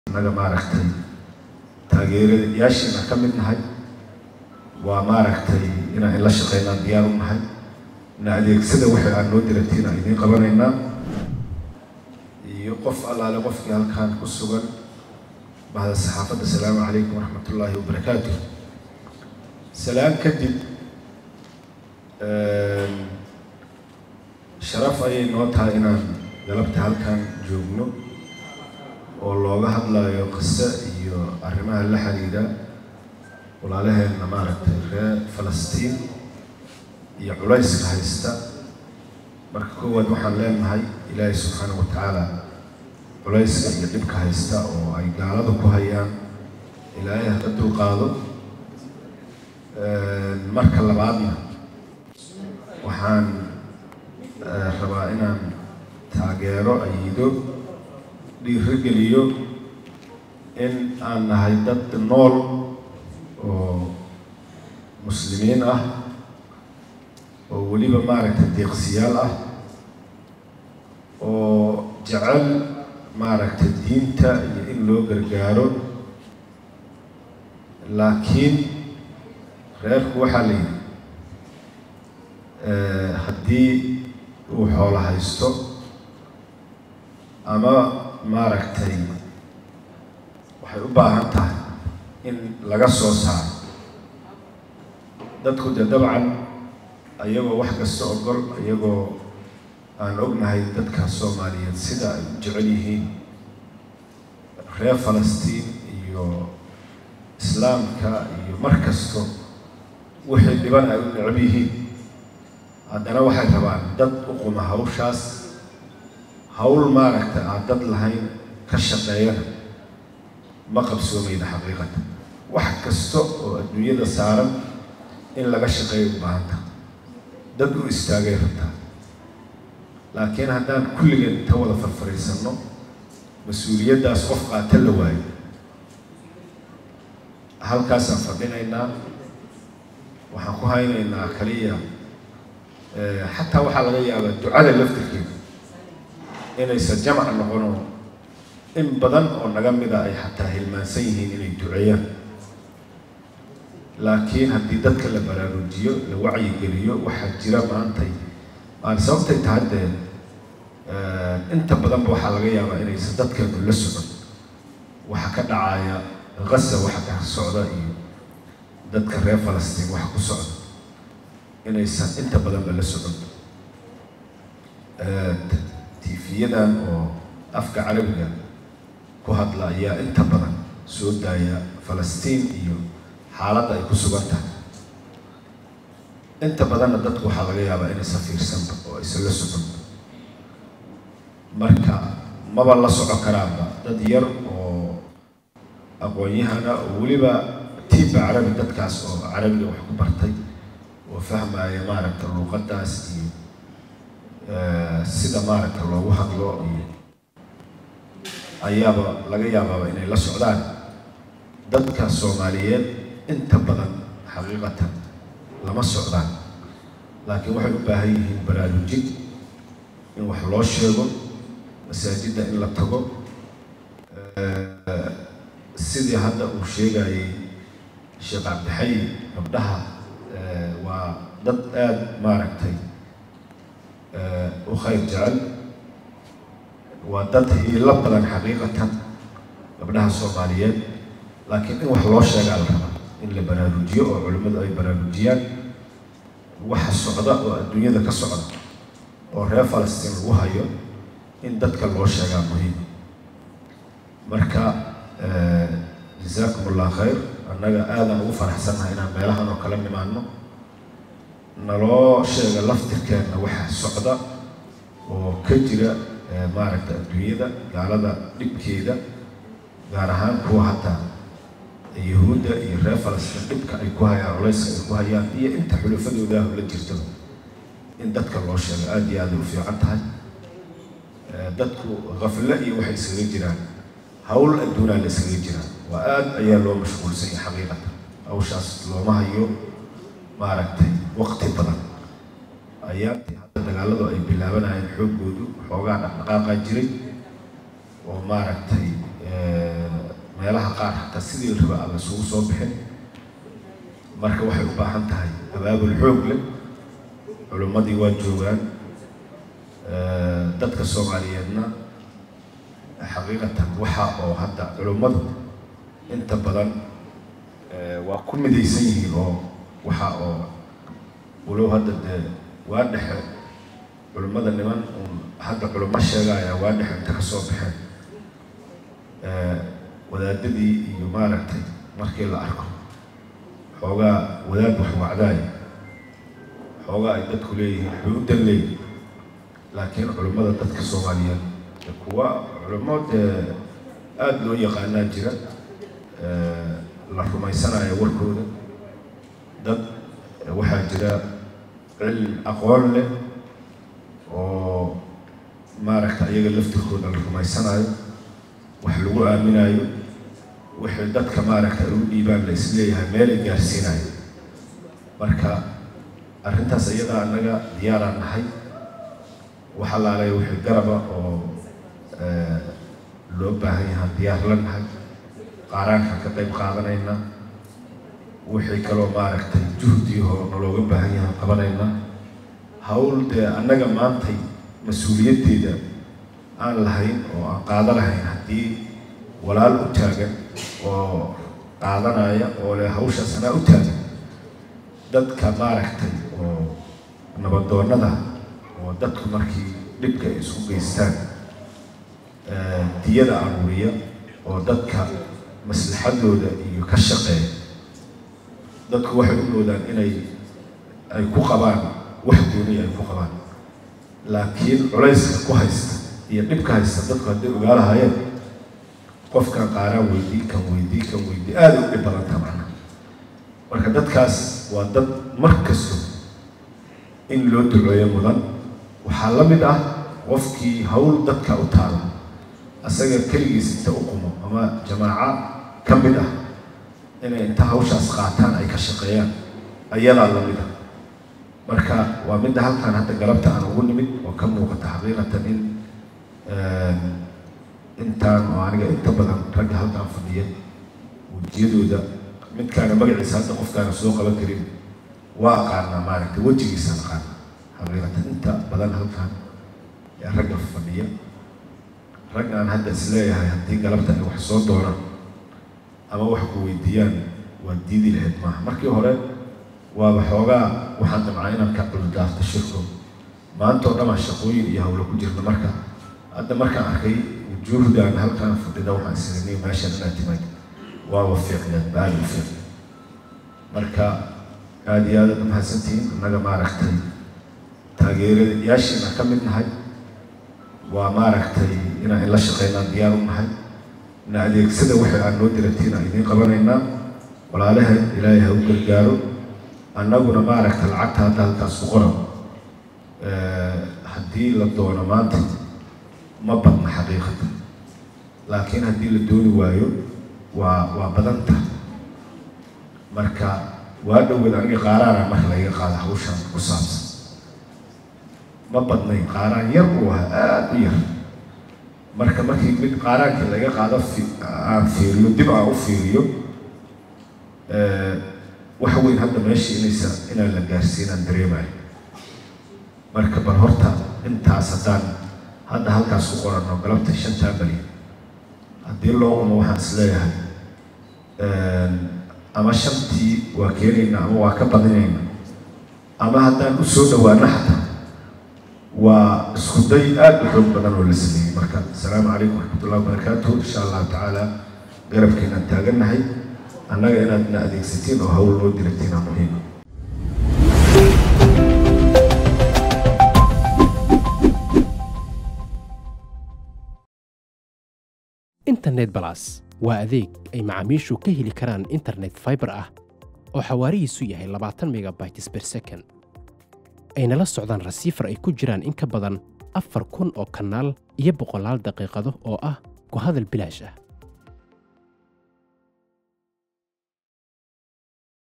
annaga maaragtay taageerayaashiina ka mid nahay waa maaragtay inaan ila shaqeynaan diyaar u nahay ina adeegsada waxay aan noo diratiin aan idiin qabanaynaa iyo qof allaale qofkii halkaan ku sugan bahda saxaafadda asalaamu calaykum waraxmat ullaahi wabarakaatu salaan kadib sharaf ayay noo tahay inaan galabta halkan joogno oo looga hadlayo qiso iyo arrimaha la xiriira walaalaheenna maaragtay reer falastiin iyo culayska haysta marka koowaad waxaan leenahay ilaahay subxaana wa tacaala culayska iyo dhibka haysta oo ay gaalada ku hayaan ilaahay haka dulqaado marka labaadna waxaan rabaa inaan taageero ayido dhiirogeliyo in aan nahay dad nool oo muslimiin ah oo weliba maaragtay deeqsiyaal ah oo jecel maaragtay diinta iyo in loo gargaaro laakiin reerku waxaa la yidhi haddii uu xoolo haysto ama maaragtay waxay u baahan tahay in laga soo saaro dadku dee dabcan ayagoo wax kasta ogol iyagoo aan ognahay dadka soomaaliyeed sida ay u jecel yihiin reer falastiin iyo islaamka iyo mar kasto wixii dhiban ay u necab yihiin haddana waxay rabaan dad u quma hawshaas hawl maaragta aan dad lahayn ka shaqeeyana ma qabsoomayna xaqiiqata wax kasta oo adduunyada saaran in laga shaqeeyo u baahanta dad u istaagay rabtaa laakiin haddaan kulligeen inta wada farfariisanno mas-uuliyaddaas qof qaata la waayo halkaasaan fadhinaynaa waxaan ku haynaynaa kaliya xataa waxaa laga yaabaa ducada laftirkeeda inaysan jamac noqono in badan oo naga mida ay xataa hilmaansan yihiin inay duceeyaan laakiin haddii dadka la baraarujiyo la wacyigeliyo waxaa jira maantay aan sababtay tahay dee inta badanba waxaa laga yaabaa inaysan dadkeenu la socon waxa ka dhacaya qasa waxa ka socda iyo dadka reer falastiin waxa ku socda inaysan inta badanba la socon tiifiyadan oo afka carabiga ku hadla ayaa inta badan soo daaya falastiin iyo xaaladda ay ku sugan tahay inta badanna dadku waxaa laga yaabaa inaysan fiirsanba oo aysan la socon marka maba la soco karaanba dad yar oo aqoon-yahana oo weliba tiibba carabi dadkaas oo carabiga wax ku bartay oo fahmaya maaragta luuqadaas iyo sida maaragta loogu hadlo iyo ayaaba laga yaabaaba inay la socdaan dadka soomaaliyeed inta badan xaqiiqatan lama socdaan laakiin waxay u baahan yihiin baraarujin in wax loo sheego masaajidda in la tago sidii hadda uu sheegayay sheekh cabdixay gabdhaha waa dad aada maaragtay u khayr jecel waa dad hiilo badan xaqiiqatan gabdhaha soomaaliyeed laakiin in wax loo sheegaa la rabaa in la baraarujiyo oo culimmadu ay baraarujiyaan waxa socda oo adduunyada ka socda oo reer falastiin lagu hayo in dadka loo sheegaa muhiim marka jasaakum allah khayr annaga aadaan ugu faraxsannahay inaan meelahan oo kala nimaano naloo sheega laftirkeenna waxa socda oo ka jira maaragta adduunyada gaalada dhibkeeda gaar ahaan kuwa hataa yahuudda iyo reer falastiin dhibka ay ku hayaan culayska ay ku hayaan iyo inta xulafadoodaah la jirtaba in dadka loo sheego aada iyo aaday u fiican tahay dadku kafle iyo waxay iskaga jiraan hawl adduunaa la iskaga jiraan waa aada ayaa loo mashquulsan yahay xaqiiqatan hawshaas looma hayo maaragtay waqti badan ayaantii hadda dagaaladu ay bilaabanayeen xooggoodu xoogaa dhaqdhaqaaqa jiray oo maaragtay meelaha qaar hataa sidii raba aan laisugu soo bixin marka waxay u baahan tahay abaabul xoog leh culimmadii waa joogaan dadka soomaaliyeedna xaqiiqatan waxa oo hadda culimmadu inta badan waa ku midaysan yihiin oo waxa oo walow hadda dee waa dhexe culimmada niman uun hadda culimo sheegaya waa dhexe inta ka soo baxeen wadaadadii iyo maaragtay markii la arko xoogaa wadaad wax wacdaaya xoogaa ay dadku leeyihiin xuudan leeyihin laakiin culimmada dadka soomaaliyeed kuwa culimo dee aada loo yaqaanaa jira la rumaysanaya warkooda dad waxaa jira cilm aqoon leh oo maaragta iyaga laftirkooda la rumaysanayo wax lagu aaminayo wixii dadka maaragta ay u dhiibaan la isleeyahay meelay gaarsiinayo marka arrintaas iyadaa annaga diyaaraan nahay wax allaalay wixii garaba oo loo baahan yahaa diyaar la nahay qaaraanka ka qayb qaadanayna wixii kaloo maaragtay juhdiyahoo nalooga baahan yahaa qabanayna hawl dee annaga maantay mas-uuliyaddeeda aan lahayn oo aan qaada lahayn haddii walaal u taagan oo qaadanaya oo leh hawshaas anaa u taagan dadka maaragtay oo nabadoonnada oo dadku markii dhibka ay isku geystaan diyada aruuriya oo dadka maslaxadooda iyo ka shaqeeya dadku waxay u moodaan inay ay ku qabaan wax gooniya ay ku qabaan laakiin culayska ku haysta iyo dhibka haysta dadku hadday ogaalahayeen qofkan qaaraan weydii kan weydii kan weydii aada u dhib badanta macna marka dadkaas waa dad mar kasto in loo duceeyo mudan waxaa la mid ah qofkii hawl dadka u taala asaga keligiis inta u qumo ama jamaaco ka mid ah inay inta hawshaas qaataan ay ka shaqeeyaan ayadaa la mid ah marka waa midda halkan hadda galabta aan ugu nimid oo ka muuqata xaqiiqatan in intaan oo aniga inta badan ragga halkaan fadhiya wejiyadooda midkaana magaciisa hadda qofkaana soo qaban karin waa aqaanaa maaragtay wejigiisa aqaana xaqiiqatan inta badan halkaan ee ragga fadhiya rag aan hadda isleeyahay haddii galabta ay wax soo doonaan ama wax ku weydiiyaan waa diidi lahayd maaha markii hore waaba xoogaa waxaan damcaa inaan ka culdaarto shirko maanta oo dhamaa shaqooyin iyo hawlo ku jirna marka hadda markaan arkay wujuuhdaan halkaan fadhida waxaan isiriniy meeshan inaad timayd waaba fiicneed baali u fiic marka aada iyo aada mahadsantihiin innaga maaragtay taageerayaashiina ka mid nahay waa maaragtay inaan ila shaqeynaan diyaar u nahay ina adeegsada waxay aan noo diratiin aan idiin qabanaynaa walaalaha ilaahay ha u gargaaro annaguna maaragta lacagta hadda halkaas ku qoran haddii la doono maanta ma badna xaqiiqata laakiin haddii la dooni waayo waa waa badanta marka waa dhoweed aniga qaaraana marka lagaga qaada hawshan ku saabsan ma badnayn qaaraan yar uu ahaa aada u yar marka markii mid qaaraankii laga qaado aan fiiriyo dib aan u fiiriyo wax weyn hadda meesha inaysa inaan la gaarsiinaan dareemayo marka bal horta intaas haddaan hadda halkaas ku qoranno galabta shantaa balyan haddii loo qumo waxaan is leeyahay ama shantii waa keenaynaa ama waa ka badinayna ama haddaan u soo dhawaano xataa waa isku day aada u xoog badan oo la sameeyey marka asalaamu calaykum waraxmatullahi wabarakaatuh insha allahu tacaala garabkeenaan taagannahay annaga inaadna adeegsatiin oo hawl loo diragtiin aa muhiima internet balas waa adeeg ay macaamiishu ka heli karaan internet fiber ah oo xawaarihiisu yahay labaatan megabytes per second ayna la socdaan rasiifar ay ku jiraan in ka badan afar kun oo kanaal iyo boqolaal daqiiqado oo ah ku hadal bilaash ah